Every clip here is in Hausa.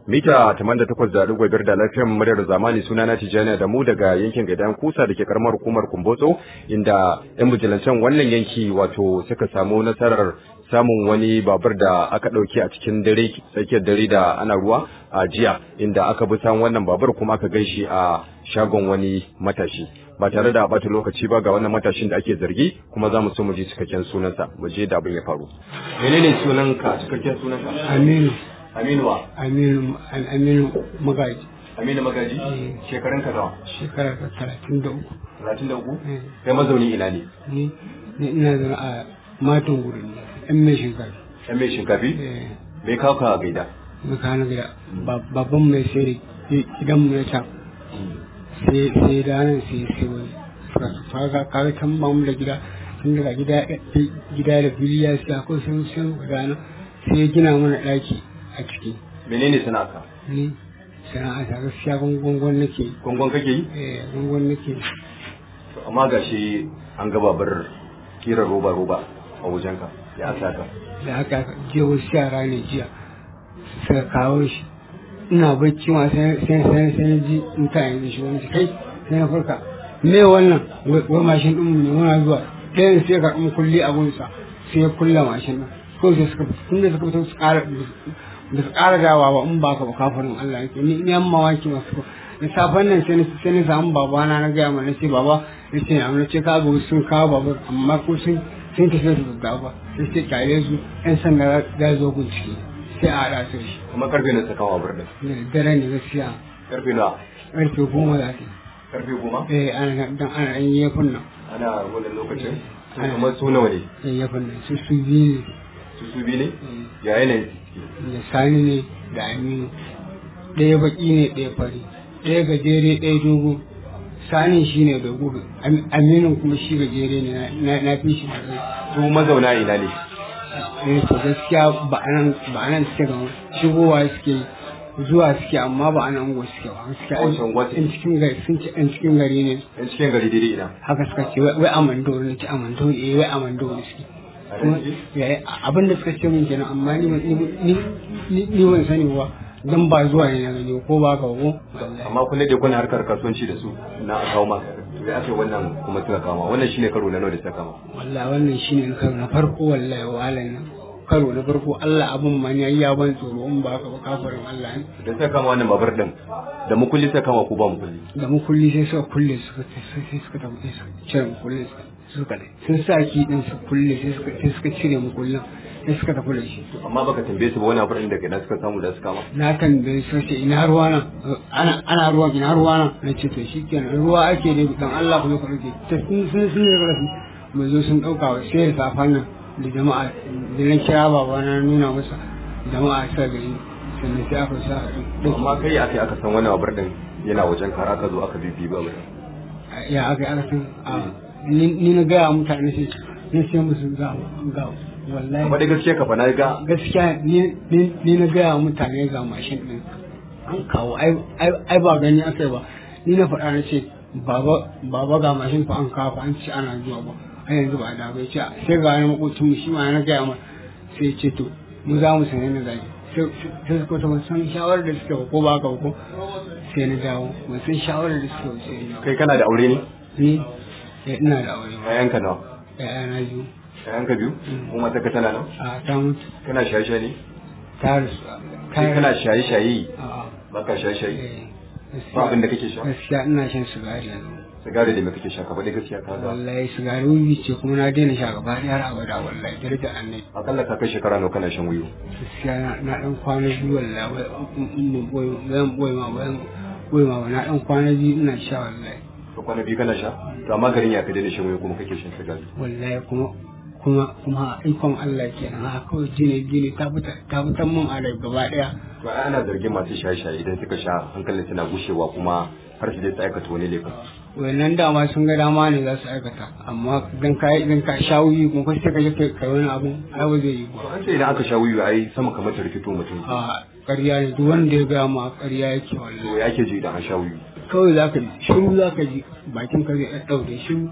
mita 88.5 da lafiyar muryar zamani suna na Tijjani da mu daga yankin Gaidan Kusa da ke karamar hukumar Kumbotso inda yan bijilancan wannan yanki wato suka samu nasarar samun wani babur da aka ɗauki a cikin dare tsakiyar dare da ana ruwa a jiya inda aka bi san wannan babur kuma aka gaishe a shagon wani matashi ba tare da bata lokaci ba ga wannan matashin da ake zargi kuma za mu so mu ji cikakken sunansa mu je da abin ya faru menene sunanka cikakken sunanka Aminu, Aminu wa Aminu, Aminu Magaji, Aminu Magaji shekarun ka nawa shekara ta talatin da uku. 33 kai mazauni ina ne Ni, ni ina zama a matan guri ne, ɗan mai shekara. dan mai shinkafi Eh, bai kawo ka gaida na kana gida, Ba- babban mai sai gidan mu na can, sai sai da nan sai sai wani. Suka su kaga kaga can ba mu da gida, tun daga gida gida da fili ya siya ko sun sun gudana sai ya gina mana ɗaki a ciki. menene sana'arka Ni sana'a ta gaskiya gungun nake yi. gongon kake yi Eh, gungun nake yi. To, amma gashi an ga babar kira roba roba a wajenka ya saka da aka je wasu yara ne jiya suka kawo shi ina bacci ma sai sai sai sai ji mutane da shi wani kai sai na farka me wannan wai wai mashin din mu ne muna zuwa ɗayan sai ka kuma kulli a gunsa sai ya kulla mashin din ko sai suka tun da suka fito su ƙara da su ƙara dawa ba in ba ka ba kafirin Allah yake ni ni amma waki masu ko da safen nan sai na sai na samu babana na gaya mana ce baba na ce amma ce ka ga sun kawo babur amma ko sun sun tafi da gaggawa sai sai kyale su yan sanda za zo bincike sai a haɗa su da shi kuma karfe na saka babur din da dare ne gaskiya karfe na ƙarfe goma za ta karfe goma yi eh ana dan ana ɗan yefun nan ana wannan lokacin to Ana. kuma su nawa ne ɗan yefun nan su su biyu su su bi ne ne ya yanayin da sani ne da aminu ɗaya baƙi ne ɗaya fari ɗaya gajere ɗaya dogo sani shi ne da gudu Am- aminu kuma shi gajere ne na- na na fi shi da kai su mazauna ina ne eh to gaskiya ba anan ba anan suke ga shigowa suke zuwa suke amma ba anan ungo suke ba gaskiya A wace unguwa suke? in cikin gari sun ci in cikin gari ne yan cikin gari daidai ina haka suka ce wai wai amando ne ci amando ne eh wai amando ne suke A kuma nan suke? ya abin da suka ce min kenan amma ni ban- ni ni ni ni ban sani ba dan ba zuwa ne na gani ko ba ka ko wallahi amma kullum dai kuna harkar kasuwanci da su na a kawo maka to ya ake wannan kuma suka kama wannan shine karo na nawa da suka kama wallahi wannan shine karo na farko wallahi wahalan nan karo na farko Allah abun ma ne ya ban tsoro in ba ka ba kafarin Allah ne da suka kama wannan babur din da mukulli suka kama ko ba mukulli da mukulli sai suka kulle suka sai sai suka tafi sai suka cire mukullin suka suka ne sun sa ki din su kulle sai suka sai suka cire mukullin sai suka tafi da shi amma baka tambaye su ba wani abin da kai suka samu da suka kama na tambaye su ce ina ruwa nan ana ana ruwa ina ruwa nan na ce to shikenan ruwa ake ne dan Allah ku zo ku dauke ta sun sun sun ne rafi mu zo sun dauka wa sai da safan nan da jama'a da na kira baba na nuna masa jama'a sa gari sannan sai aka sa To amma kai aka aka san wannan babur din yana wajen kara aka zo aka bibi ba ba ya aka aka san a ni ni na gaya wa mutane sai na sai musu ga ga wallahi amma da gaskiya ka fa na ga gaskiya ni ni- ni na gaya wa mutane ga mashin din an kawo ai ai- ai ba gani aka ba ni na faɗa na ce baba baba ga mashin fa an kawo fa an ce ana zuwa ba ai yanzu ba da bai ce sai ga wani makocin mu shi ma na gaya ma sai ya ce to mu za mu sanya na zai sai sai suka ta san shawarar da suke ba ko ba ka ba ko sai na dawo ban san shawarar da suke ba sai na dawo kai kana da aure ne ni eh, ina da aure ba yayanka nawa ya'ya na biyu yayanka biyu kuma ta ka tana nan a ta mutu kana shaye shaye ne ta rasu kai kana shaye shaye a baka shaye shaye eh, ba abin da kake sha gaskiya ina shan sigari yanzu sigari da me kake sha ka faɗi gaskiya ka ga wallahi sigari wuyi ce kuma na daina sha gaba ɗaya har abada wallahi daraja annabi akalla ka kai shekara nawa kana shan wuyu gaskiya na na dan kwana biyu wallahi wai in mun boye zan boye ma bayan boye ma na dan kwana biyu ina sha wallahi ka kwana biyu kana sha to amma garin ya ka daina shan wuyu kuma kake shan sigari wallahi kuma kuma kuma ikon Allah kenan haka kawai jini jini ta fita ta fitan mun a rai gaba ɗaya to ai ana zargin masu shaye shaye idan suka sha hankalin suna gushewa kuma har su je su aikata wani laifin wannan dama sun ga dama ne za su aikata amma idan ka idan ka sha wuyi kuma kai sai ka je kai kai wani abu ai ba zai yi to ba an ce idan aka sha wuyu ai sama kamar ta rikito mutum a ƙarya ne duk wanda ya gaya ma ƙarya yake to wallahi ya ke ji idan an sha wuyu kawai za ka ji shiru za ka ji bakin ka zai ɗaɗɗaure shiru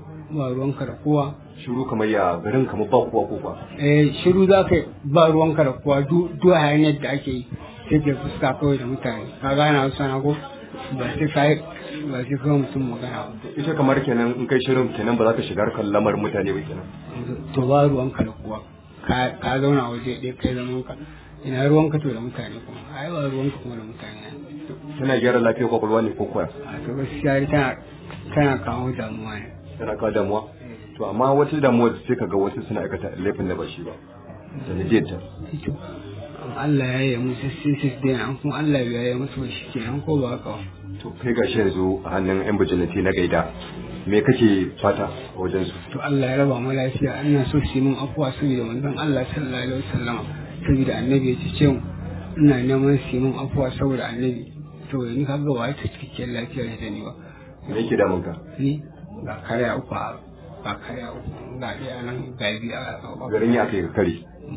ba ruwanka da kowa shiru kamar ya garin kamar ba kowa ko ba eh shiru za ka yi ba ruwanka da kowa duk duk hayaniyar da ake yi sai ke fuska kawai da mutane ka gana wasu sana ko ba sai ka yi ba sai kawai mutum magana ba ita kamar kenan in kai shirin kenan ba za ka shiga harkar lamar mutane ba kenan to ba ruwanka da kuwa ka ka zauna waje ɗaya kai zaman ka ina ruwanka to da mutane kuma ai ba ruwanka kuma da mutane tana gyara lafiyar kwakwalwa ne ko kuwa a to gaskiya tana tana kawo damuwa ne tana kawo damuwa to amma wata damuwa sai ka ga wasu suna aikata laifin da ba shi ba sanadiyar ta to Allah ya yi musu sai su daina an kuma Allah ya yi musu shi kenan ko ba haka ba to kai gashi yanzu a hannun yan bijilanti na gaida me kake fata a wajen su to Allah ya raba mu lafiya ina so su yi min afuwa saboda manzon Allah sallallahu alaihi wasallam saboda annabi ya ce mu ina neman su yi min afuwa saboda annabi to ni kaga wa ta cikakken lafiya da ni ba me yake damun ka ni ga karya uku a ga karya uku ga ɗaya nan ga biyu a garin ya kai ka kare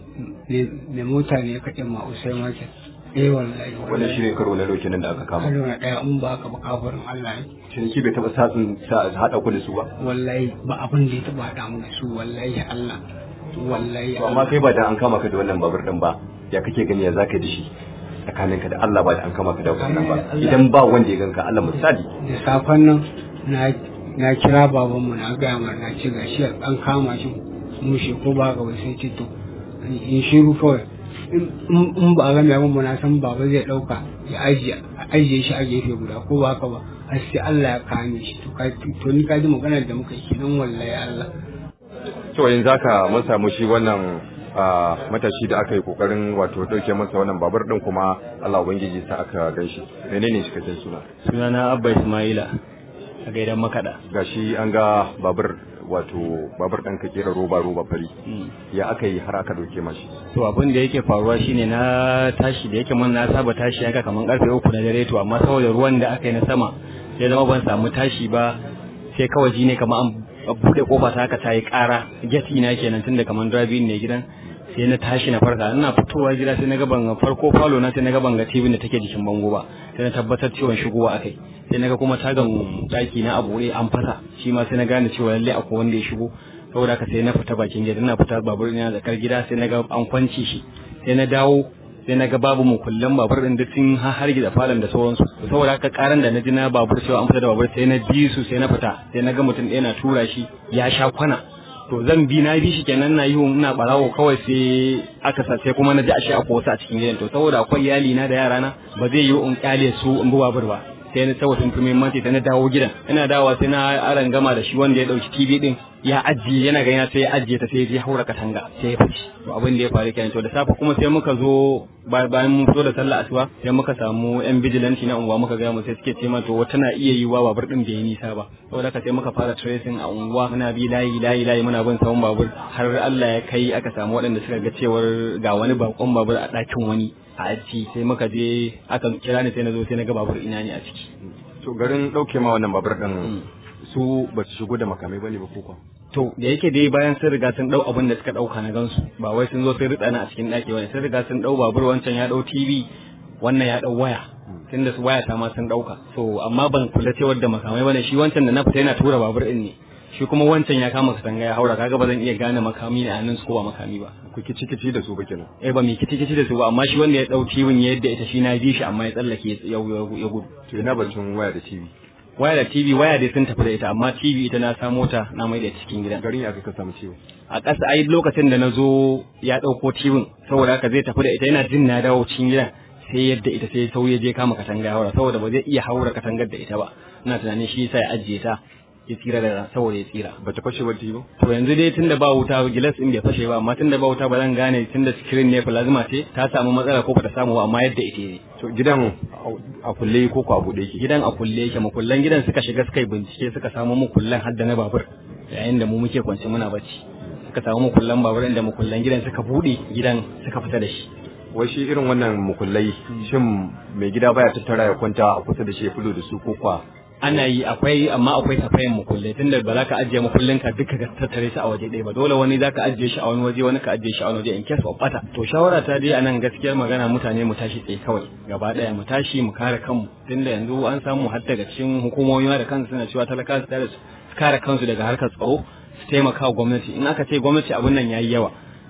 ne mota ne ya kaɗe ma usai market eh wallahi wannan shi ne karo na dauke nan da aka kama karo na ɗaya in ba ka ba kafarin Allah ne ciniki bai taɓa satsin sa haɗa ku da su ba wallahi ba abin da ya taɓa haɗa mu da su wallahi Allah wallahi to amma kai ba da an kama ka da wannan babur din ba ya kake gani ya zaka da shi tsakaninka da Allah ba da an kama ka da wannan ba idan ba wanda ya ganka Allah misali da safen nan na na kira babanmu na gaya mar na ce gashi an kama shi mushe ko ba ga sai ce to in shiru kawai in ba a ga mai abin na san baba zai dauka ya ajiye ajiye shi a gefe guda ko ba haka ba har sai Allah ya kame shi to ka to ni ka ji maganar da muka yi kenan wallahi Allah to yanzu haka mun samu shi wannan matashi da aka yi kokarin wato dauke masa wannan babur din kuma Allah ubangiji sa aka ganshi menene cikakken suna sunana Abba Ismaila a gaidan makada gashi an ga babur wato babur ɗan ka kera roba roba fari ya aka yi har aka dauke mashi to abin da yake faruwa shine na tashi da yake mun na saba tashi haka kaman karfe uku na dare to amma saboda ruwan da aka yi na sama sai zama ban samu tashi ba sai kawai ji ne kamar an buɗe kofa ta haka ta yi ƙara geti na kenan tunda kaman drive ne gidan sai na tashi na farka ina fitowa gida sai na ga ban farko falo na sai na ga ban ga TV da take jikin bango ba sai na tabbatar cewa shigowa akai sai na ga kuma tagan daki na abu an fasa shi ma sai na gane cewa lalle akwai wanda ya shigo saboda haka sai na fita bakin gida ina fita babur ina zakar gida sai na ga an kwanci shi sai na dawo sai na ga babu mu kullum babur din duk sun har gida falon da sauransu saboda haka karan da na ji na babur cewa an fita da babur sai na bi su sai na fita sai na ga mutum ɗaya na tura shi ya sha kwana to zan bi na bi shi kenan na yi ina barawo kawai sai aka sa sai kuma na ji ashe akwai wasu a cikin gidan to saboda akwai iyali na da yara na ba zai yi in kyale su in bi babur ba sai na saboda sun fi muhimmanci sai na dawo gidan ina dawowa sai na aran gama da shi wanda ya dauki TV din ya ajiye yana gani sai ya ajiye ta sai ya haura katanga sai ya fice to abin da ya faru kenan to da safe kuma sai muka zo bayan mun fito da sallah asuba sai muka samu yan vigilante na unguwa muka ga mu sai suke ce ma to wata na iya yiwa babur din bai yi nisa ba saboda haka sai muka fara tracing a unguwa muna bi layi layi layi muna bin sawun babur har Allah ya kai aka samu waɗanda suka ga cewar ga wani bakon babur a ɗakin wani a aji sai muka je aka kira ni sai na zo sai na ga babur ina ne a ciki to garin dauke ma wannan babur din su ba su shigo da makamai bane ba ko to da yake dai bayan sun riga sun dau abin da suka dauka na gansu ba wai sun zo sun ritsa a cikin daki wani sun riga sun dau babur wancan ya dau TV wannan ya dau waya tunda su waya ta ma sun dauka so amma ban kula cewar da makamai bane shi wancan da na fita yana tura babur din ne shi kuma wancan ya kama katanga ya haura kaga ba zan iya gane makami ne a nan su ko ba makami ba ku kici kici da su ba kenan eh ba mi kici kici da su ba amma shi wanda ya dau TV yadda ita shi na bi shi amma ya tsallake ya ya gudu to ina batun waya da TV waya da TV waya dai sun tafi da ita amma TV ita na samo ta na mai da cikin gidan garin ya ka samu ciwo a ƙasa ai lokacin da na zo ya ɗauko TV saboda haka zai tafi da ita yana jin na dawo cikin gidan sai yadda ita sai sauye je kama katanga ya haura saboda ba zai iya haura katangar da ita ba ina tunanin shi yasa ya ajiye ta ya tsira da saboda ya tsira ba ta fashe ba TV to yanzu dai tunda ba wuta gilas din bai fashe ba amma tunda ba wuta ba zan gane tunda screen ne plasma ce ta samu matsala ko ba ta samu ba amma yadda ita ne to gidan a kulle ko ko a bude yake gidan a kulle yake makullan gidan suka shiga suka yi bincike suka samu makullan har da na babur yayin da mu muke kwance muna bacci suka samu makullan babur inda makullan gidan suka bude gidan suka fita da shi wai shi irin wannan mukullai shin mai gida baya tattara ya kwanta a kusa da shi ya fulo da su ko kwa ana yi akwai amma akwai tafayin mukullai tunda ba za ka ajiye mukullin ka duka ka tattare shi a waje ɗaya ba dole wani za ka ajiye shi a wani waje wani ka ajiye shi a wani waje in case of bata to shawara ta dai anan gaskiyar magana mutane mu tashi tsaye kawai gaba ɗaya mu tashi mu kare kanmu tunda yanzu an samu har daga cikin hukumomi da kansu suna cewa talaka su kare kansu daga harkar tsaro su taimaka wa gwamnati in aka ce gwamnati abin nan yayi yawa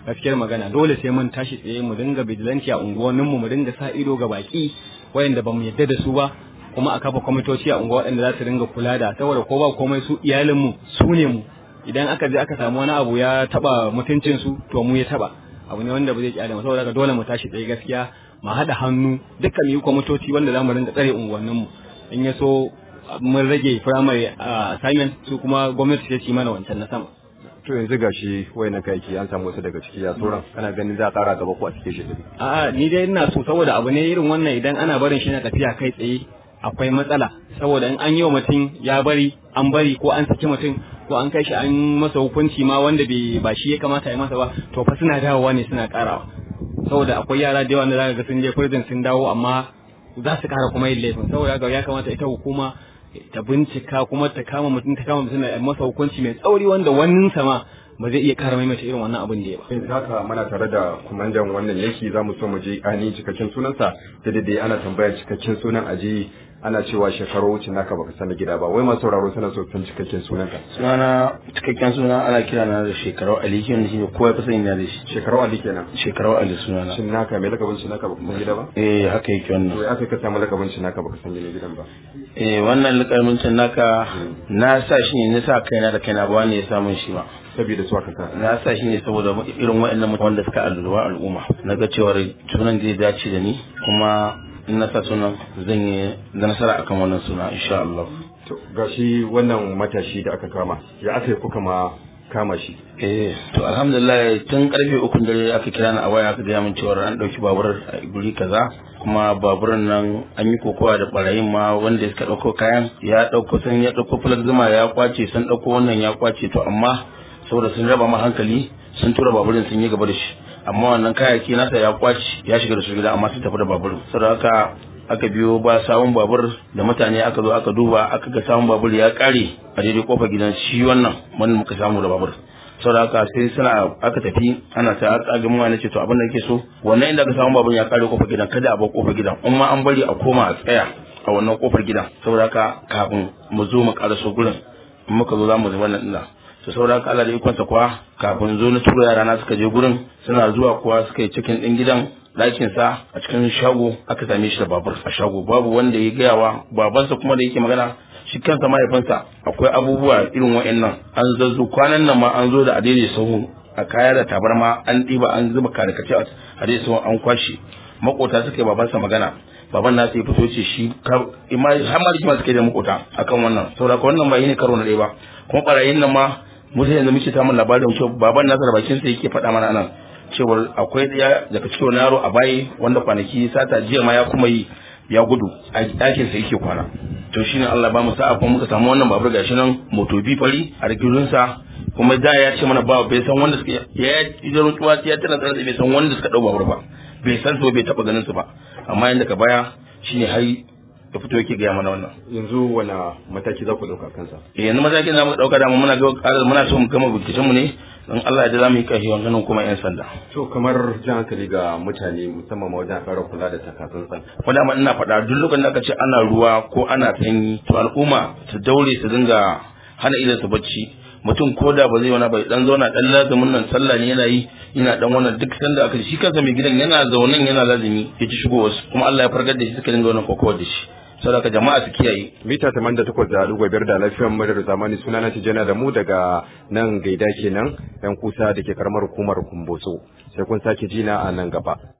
gaskiyar magana dole sai mun tashi tsaye mu dinga bijilanci a unguwanninmu mu dinga sa ido ga baki wayanda bamu yadda da su ba kuma a kafa kwamitoci a unguwa waɗanda za su dinga kula da saboda ko ba komai su iyalinmu su ne mu idan aka je aka samu wani abu ya taba mutuncin su to mu ya taba abu ne wanda ba zai kyale mu saboda haka dole mu tashi tsaye gaskiya mu haɗa hannu dukkan mu yi kwamitoci wanda za mu dinga tsare unguwanninmu in ya so mun rage primary assignment su kuma gwamnati ce ci mana wancan na sama to yanzu gashi wayannan kayaki an samu wasu daga ciki ya sauran kana ganin za a tsara gaba ko a cike shi a'a ni dai ina so saboda abu ne irin wannan idan ana barin shi na tafiya kai tsaye akwai matsala saboda in an yi wa mutum ya bari an bari ko an saki mutum ko an kai shi an masa hukunci ma wanda bai ba shi ya kamata ya masa ba to fa suna dawowa ne suna karawa saboda akwai yara da yawa da zaka ga sun je prison sun dawo amma za su kara kuma yin laifin saboda haka ya kamata ita hukuma ta bincika kuma ta kama mutum ta kama mutum da masa hukunci mai tsauri wanda wannan sama ba zai iya kara maimaita irin wannan abin da ya ba. Yanzu haka muna tare da kumandan wannan yanki za mu so mu je ainihin cikakken sunansa da dai ana tambayar cikakken sunan aji ana cewa shekaru wuce naka baka sani gida ba wai masu sauraro suna so san cikakken sunanka. Sunana cikakken suna ana kira na da shekarau Ali shi ne kowa ya fi sani na da shi. Shekarau Ali kenan. Shekarau Ali sunana. Shin naka mai lakabin shi naka baka san gida ba? Eh haka yake wannan. To aka ka samu lakabin shi naka baka san gidan ba. Eh wannan lakabin shi naka na sa shi ne na sa kaina da kaina ba wani ya samun shi ba. saboda su aka sa na sa shi ne saboda irin waɗannan mutane wanda suka alluwa al'umma na ga cewar sunan zai dace da ni kuma in na sa sunan zan yi da nasara akan wannan suna insha Allah to gashi wannan matashi da aka kama ya aka yi kuka ma kama shi eh to alhamdulillah tun karfe uku dare aka kira ni a waya aka gaya min cewar an dauki babur a guri kaza kuma baburan nan an yi kokowa da barayin ma wanda suka dauko kayan ya dauko sun ya dauko fulag zuma ya kwace sun dauko wannan ya kwace to amma saboda sun raba ma hankali sun tura baburin sun yi gaba da shi amma wannan kayayyaki nasa ya kwaci ya shiga da su gida amma sun tafi da baburin saboda haka aka biyo ba sawun babur da mutane aka zo aka duba aka ga sawun babur ya kare a daidai kofar gidan shi wannan wanda muka samu da babur saboda haka sai suna aka tafi ana ta aka ga mu ce to abin da yake so wannan inda aka samu babur ya kare kofar gidan kada a bar kofar gidan in ma an bari a koma a tsaya a wannan kofar gidan saboda haka kafin mu zo mu karaso gurin in muka zo za mu zama nan ina to saboda haka Allah da ikonsa kuwa kafin zo na tura yara na suka je gurin suna zuwa kuwa suka yi cikin ɗin gidan ɗakin sa a cikin shago aka same shi da babur a shago babu wanda ya gayawa babansa kuma da yake magana shi kansa mahaifinsa akwai abubuwa irin wa'annan an zazzo kwanan nan ma an zo da adai sahu a kaya da tabarma an ɗiba an zuba karikace a adai sahu an kwashe makota suka yi babansa magana baban nasu ya fito ce shi har ma rigima suka yi da makota akan wannan saboda wannan ba yi ne karo na ɗaya ba kuma ɓarayin nan ma mutum yanzu muke samun labarin cewa baban nasa da bakin sa yake faɗa mana nan cewar akwai ɗaya daga cikin wani yaro a bayi wanda kwanaki sata jiya ma ya kuma yi ya gudu a ɗakin sa yake kwana to shine Allah ba mu sa'a kuma muka samu wannan babur gashi nan moto bi fari a rigidun sa kuma da ya ce mana ba bai san wanda suka ya idan tuwa ya tana tsare bai san wanda suka dau babur ba bai san su bai taba ganin su ba amma yanda ka baya shine har da fito yake gaya mana wannan yanzu wani mataki za ku ɗauka kansa eh yanzu matakin da muka ɗauka da muna ga ƙarar muna so mu gama binciken mu ne don Allah ya za mu yi kashi ganin kuma yan sanda to kamar jan hankali ga mutane musamman ma wajen ƙara kula da takatsantsan ko da ina faɗa duk lokacin da aka ce ana ruwa ko ana sanyi to al'umma su daure su dinga hana idan su bacci mutum ko da ba zai wani bai dan zauna dan lazumin nan sallah ne yana yi yana dan wannan duk sanda aka shi kansa mai gidan yana zaunan yana lazumi ya ci shigo wasu kuma Allah ya fargar da shi suka dinga wannan kokowar da shi saboda jama'a su kiyaye mita taman da takwas da ɗigo biyar da lafiyar muryar zamani suna na tijjana da mu daga nan gaida kenan yan kusa da ke karamar hukumar kumbotso sai kun sake jina a nan gaba